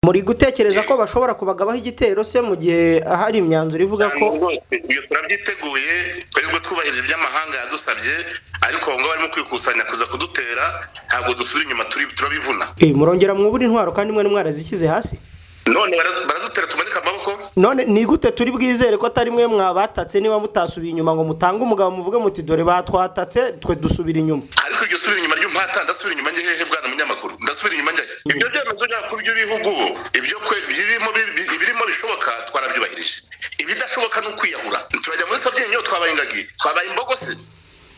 muri gutekereza ko bashobora kubagabaho igitero se mu gihe hari imyanzuro ivuga ko rwose ibyo turabyiteguye twebwe twubahirije iby'amahanga yadusabye ariko aho ngaho barimo kwikusanya kuza kudutera ntabwo dusubira inyuma turi- turabivuna Eh, murongera mwubura intwaro kandi mwe mwarazishyize hasi none bara- barazitera tumanika amaboko none ni gute turi bwizere ko atari mwe mwabatatse niba mutasubiye inyuma ngo mutange umugabo muvuge muti dore batwatatse twe dusubira inyuma ariko iryo subira inyuma ry'umuhata ndasubira inyuma njye hehe bwana munyamakuru ndasubira inyuma njye ibyo byemezo ntabwo by'ibihugu ubu ibyo kwe birimo ibirimo bishoboka twarabyubahirije ibidashoboka ni ukwiyahura turajya muri sabyinyo niyo twabaye ingagi twabaye imbogo se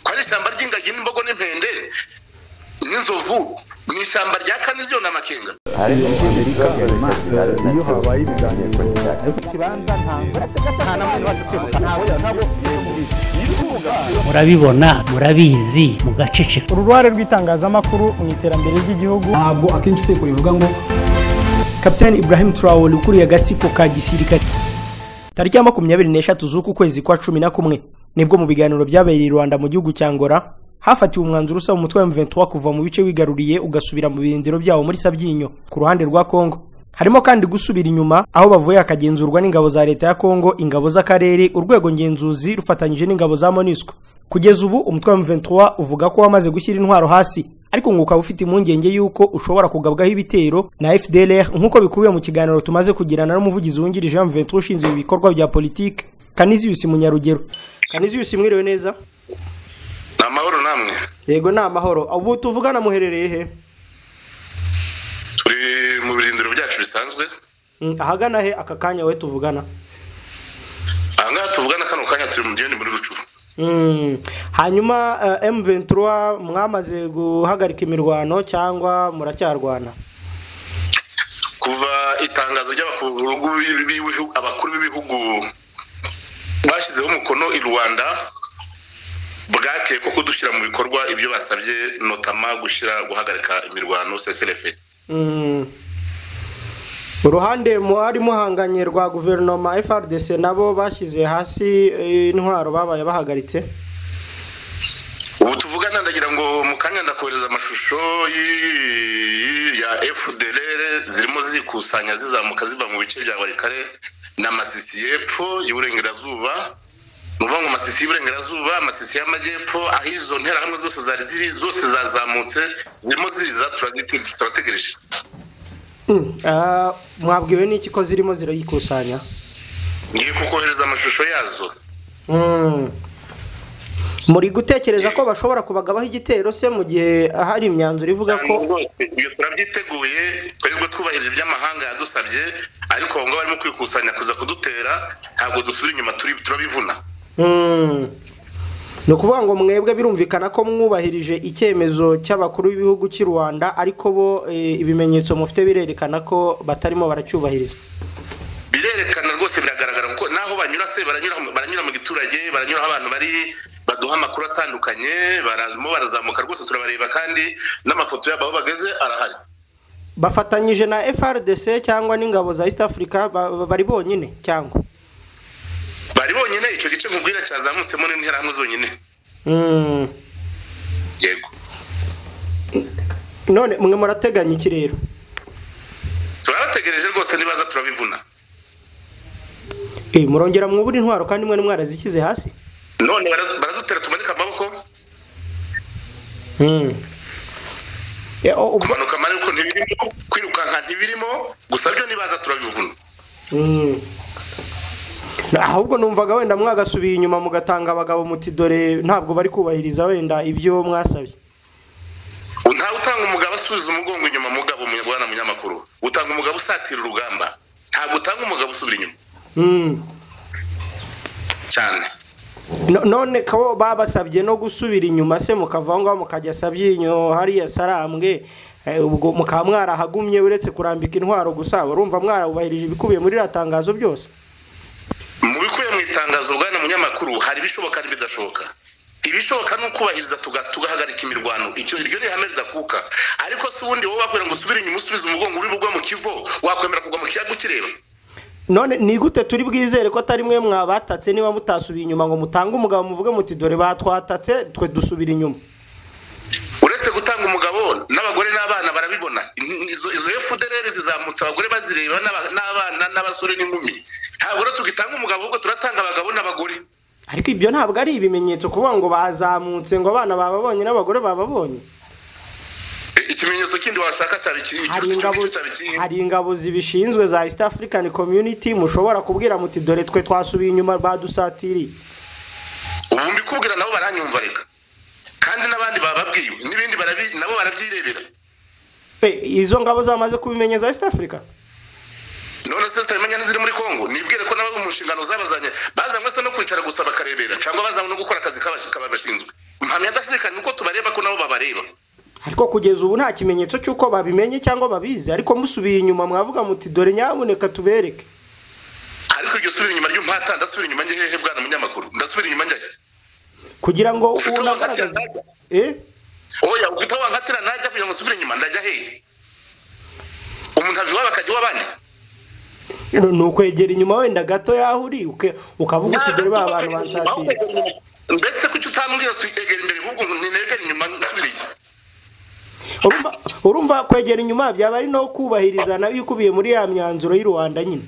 ko ari ishyamba ry'ingagi n'imbogo n'impende n'inzovu mu ishyamba rya kaniziyo n'amakenga iyo habaye ibiganiro murabibona murabizi mugaceceka uruhare rw'itangazamakuru mu iterambere ry'igihugu ntabwo akenshi utekura bivuga ngo kapitani ibrahim traore ukuriye agatsiko ka gisirikare tariki ya makumyabiri n'eshatu z'uku kwezi kwa cumi na kumwe nibwo mu biganiro byabereye i rwanda mu gihugu cya ngora hafatiwe umwanzuro usaba umutwe wa M23 kuva mu bice wigaruriye ugasubira mu birindiro byawo muri sabyinyo ku ruhande rwa congo harimo kandi gusubira inyuma aho bavuye hakagenzurwa n'ingabo za leta ya congo ingabo z'akarere urwego ngenzuzi rufatanyije n'ingabo za monisco kugeza ubu umutwe wa M23 uvuga ko wamaze gushyira intwaro hasi ariko ngo ukaba ufite impungenge y'uko ushobora kugabwaho ibitero na FDLR nk'uko bikubiye mu kiganiro tumaze kugirana n'umuvugizi wungirije wa M23 ushinzwe ibikorwa bya politiki Canisius Munyarugero Canisius mwiriwe neza ni amahoro namwe yego ni amahoro ubu tuvugana muherereye he turi mu birindiro byacu bisanzwe Mm, ahagana he aka kanya we tuvugana aha ngaha tuvugana kano kanya turi mu gihe muri rucuru Mm, hanyuma eh, M23 mwamaze guhagarika imirwano cyangwa muracyarwana kuva itangazo ry'abakuru b'ibihu- abakuru b'ibihugu bashyizeho umukono i rwanda bwakeye ko kudushyira mu bikorwa ibyo basabye notama gushyira guhagarika imirwano csrf Mm. uruhande muhari muhanganye rwa guverinoma frdc nabo bashyize hasi eh, intwaro babaye bahagaritse ubu tuvugana ndagira ngo mu kanya ndakohereza amashusho y'i- ya fdlr zirimo zikusanya zizamuka ziva mu bice bya warikare na masisi y'epfo y'uburengerazuba ni ukuvuga ngo amasisi y'uburengerazuba amasisi y'amajyepfo aho izo nterahamwe zose zari ziri zose zazamutse zirimo ziza turazitegereje turategereje Mm. Ah, mwabwiwe n'iki ko zirimo zirayikusanya ngiye kukohereza amashusho yazo Mm. muri gutekereza ko bashobora kubagabaho igitero se mu gihe hari imyanzuro ivuga ko rwose ibyo turabyiteguye twebwe twubahirije iby'amahanga yadusabye ariko aho ngaho barimo kwikusanya kuza kudutera ntabwo dusubira inyuma turi- turabivuna Mm. ni ukuvuga ngo mwebwe birumvikana ko mwubahirije icyemezo cy'abakuru b'ibihugu cy'i rwanda ariko bo eh, ibimenyetso mufite birerekana ko batarimo baracyubahiriza birerekana rwose biragaragara kuko naho banyura se baranyura baranyura mu giturage baranyura aho abantu bari baduha amakuru atandukanye barazamo barazamuka rwose turabareba kandi n'amafoto yabo aho bageze arahari bafatanyije na frdc cyangwa n'ingabo za east africa ba- ba- bari bonyine cyangwa bari bonyine icyo gice nkubwira cyazamutsemo n'interahamwe zonyine Mm. yego none mwe murateganya iki rero turabategereje rwose nibaza turabivuna Eh, murongera mwubura intwaro kandi mwe mwarazishyize hasi none bara- barazutera tumanika amaboko Mm. Eh, o- ubwo- kumanuka amaboko ntibirimo kwirukanka ntibirimo gusa byo nibaza turabivuna Mm. ahubwo numvaga wenda mwagasubiye inyuma mugatanga abagabo muti dore ntabwo bari kubahiriza wenda ibyo mwasabye ntawe utanga umugabo asubiza umugongo inyuma mugabo bwana munyamakuru utanga umugabo usatira urugamba ntabwo utanga umugabo usubira inyuma Mm. cyane No- none ko babasabye no gusubira inyuma se mukava aho ngaho mukajya sabyinyo hariya sarambwe eh, ubwo mukaba mwarahagumye uretse kurambika intwaro gusa urumva mwarabubahirije ibikubiye muri iriya tangazo byose mu bikubiye mu itangazo bwana munyamakuru hari ibishoboka n'ibidashoboka ibishoboka ni ukubahiriza tuga- tugahagarika imirwano icyo iryo ni ihame ridakuka ariko si ubundi wowe wakwira ngo usubire inyuma usubize umugongo uri bugwa mu kivo wakwemera kugwa mu kiyaga ukireba none ni gute turi bwizere ko atari mwe mwabatatse niba mutasubiye inyuma ngo mutange umugabo muvuge muti dore batwatatse twe dusubira inyuma uretse uretse gutanga umugabo n'abagore n'abana barabibona izo izo FDLR zizamutse abagore bazireba n'aba- n'abana n'abasore n'inkumi ntabwo rero tugitanga umugabo ahubwo turatanga abagabo n'abagore ariko ibyo ntabwo ari ibimenyetso kuvuga ngo bazamutse ngo abana bababonye n'abagore bababonye E, ikimenyetso kindi washaka cyari kiri hari ingabo cyari kiri hari ingabo zibishinzwe za east african community mushobora kubwira muti dore twe twasubiye inyuma badusatiriye ubu mbikubwira nabo baranyumva reka kandi n'abandi bababwiwe n'ibindi barabi nabo barabyirebera pe izo ngabo zamaze kubimenyeza east africa none se tutamenya n'iziri muri kongo nibwire ko nabo mu nshingano zabazanye bazanywe se no kwicara gusa bakarebera cyangwa bazanywe no gukora akazi kabashinzwe mpamya adashidikanya uko tubareba ko nabo babareba ariko kugeza ubu nta kimenyetso cy'uko babimenye cyangwa babizi ariko musubiye inyuma mwavuga muti dore nyaboneka tubereke ariko iryo subira inyuma ry'umpata ndasubira inyuma njye hehe bwana munyamakuru ndasubira inyuma njye kugira ngo Ufite aho unagaragaze wankatira najya. eh oya ufite aho wankatira najya kugira ngo nsubire inyuma ndajya hehe umuntu ava iwabo akajya iw'abandi ni ukwegera inyuma wenda gato yaho uri uke- ukavuga uti dore ba bantu bansatiriye mbese kuki utambwira tuegera imbere ahubwo ngo ninegere inyuma nsubire inyuma urumva urumva kwegera inyuma byaba ari no kubahiriza nayo ikubiye muri ya myanzuro y'u Rwanda nyine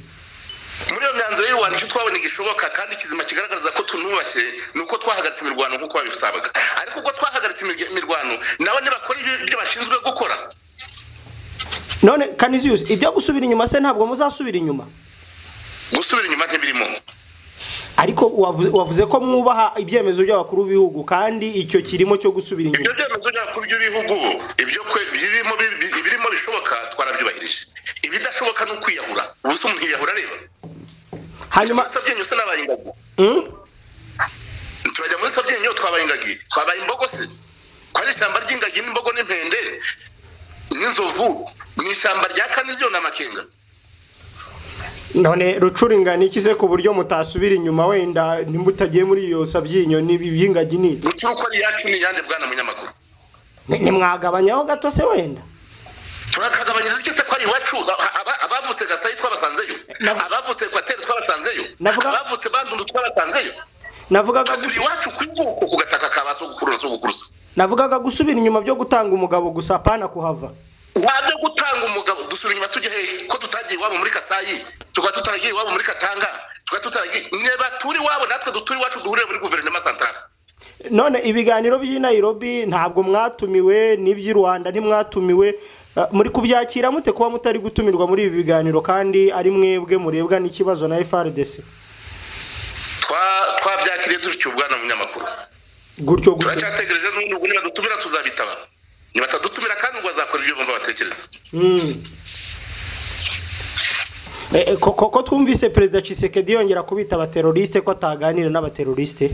muri iyo myanzuro y'irwanda icyo twabona gishoboka kandi kizima kigaragaza ko tunubashye ni uko twahagaritse imirwano nk'uko babisabaga ariko ubwo twahagaritse imirya- imirwano nabo ntibakora ibyo- ibyo bashinzwe gukora none kaniziyusi ibyo gusubira inyuma se ntabwo muzasubira inyuma gusubira inyuma ntibirimo ariko wavuze, wavuze ko mwubaha ibyemezo by'abakuru b'ibihugu kandi icyo kirimo cyo gusubira ibyo inyuma byemezo nyakuri by'ibihugu ibyo kwe- birimo bi- bi- ibirimo bishoboka twarabyubahirije ibidashoboka ni ukwiyahura ubu se umuntu yiyahura areba hanyuma Turajya muri sabyenyo se n'abaye ingagi mm? turajya muri sabyenyo twabaye ingagi twabaye imbogo se ko ari ishyamba ry'ingagi n'imbogo n'impende n'inzovu ni ishyamba rya kaniziyo na makenga none rucuringa ni iki se ku buryo mutasubira inyuma wenda nimutagiye muri iyo sabyinyo n'ibi by'ingagi ni iki? gucura uko ari iyacu ni iyande bwana munyamakuru Ni- nimwagabanyaho gato se wenda turakagabanyiriza iki se ko ari iwacu A- aba- abavutse gasayi twabasanzeyo Na- abavutse kwateri twabasanzeyo Navuga- abavutse bandundu twabasanzeyo navugaga turi gusa iwacu ku ivuko ku gataka ka ba sogokuruza sogokuruza navugaga gusubira inyuma byo gutanga umugabo gusa apana kuhava nta byo gutanga umugabo dusubira inyuma tujya hehe ko tutagiye iwabo muri kasayi tukaba tutaragiye iwabo muri katanga tukaba tutaragiye niba turi iwabo natwe duturi iwacu duhurire muri guverinoma santarari none ibiganiro by'i Nairobi ntabwo mwatumiwe n'iby'i Rwanda ntimwatumiwe Eh, muri kubyakira mute kuba mutari gutumirwa muri ibi biganiro kandi ari mwebwe murebwa n'ikibazo na FRDC Twa- twabyakiriye dutyo bwana munyamakuru gutyo gutyo turacyategereje n'ubundi ubwo nibadutumira tuzabitaba nibatadutumira kandi ubwo bazakora ibyo bumva batekereza Mm. Eh, eh, ko- ko ko twumvise perezida Tshisekedi yongera kubita abateroriste ko ataganira n'abateroriste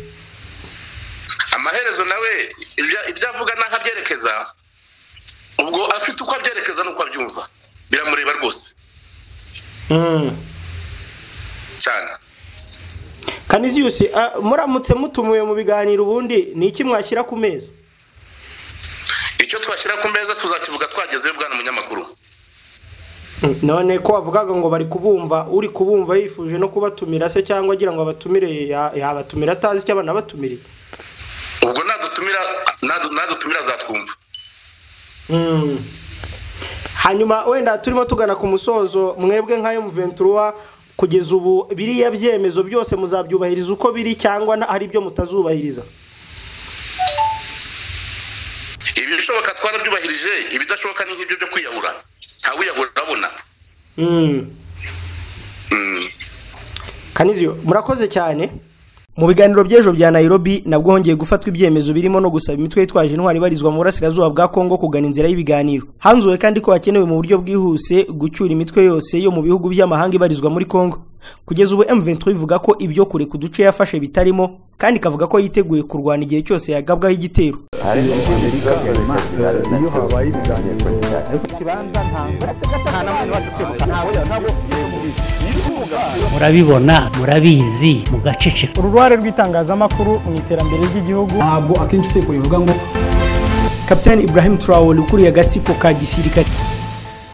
amaherezo nawe ibya- ibyo avuga n'aho abyerekeza ubwo afite uko abyerekeza n'uko abyumva biramureba rwose Mm. cyane Kaniziyusi eh, muramutse mutumiwe mu biganiro ubundi ni iki mwashyira ku meza icyo twashyira ku meza tuzakivuga twagezeyo bwana munyamakuru Mm, none ko wavugaga ngo bari kubumva uri kubumva yifuje no kubatumira se cyangwa agira ngo abatumire ya- yabatumira atazi icyo banabatumiriye ubwo nadutumira nadu- nadutumira azatwumva Mm. hanyuma wenda turimo tugana ku musozo mwebwe nka M23 kugeza ubu biriya byemezo byose muzabyubahiriza uko biri cyangwa na- hari ibyo mutazubahiriza ibishoboka twarabyubahirije ibidashoboka ni nk'ibyo byo kwiyahura ntawe wiyahura urabona Mm. Mm. kaniziyo murakoze cyane mu biganiro by'ejo bya nairobi nabwo hongeye gufatwa ibyemezo birimo no gusaba imitwe yitwaje intwari ibarizwa mu burasirazuba bwa kongo kugana inzira y'ibiganiro hanzuwe kandi ko hakenewe mu buryo bwihuse gucyura imitwe yose yo mu bihugu by'amahanga ibarizwa muri kongo kugeza ubu m23 ivuga ko ibyo kure ku duce yafashe bitarimo kandi ikavuga ko yiteguye kurwana igihe cyose yagabwaho igitero iyo habaye ibiganiro murabibona murabizi mugaceceka uru ruhare rw'itangazamakuru mu iterambere ry'igihugu ntabwo akenshi uteye kubivuga ngo kapitani ibrahim turawoli ukuriye agatsiko ka gisirikare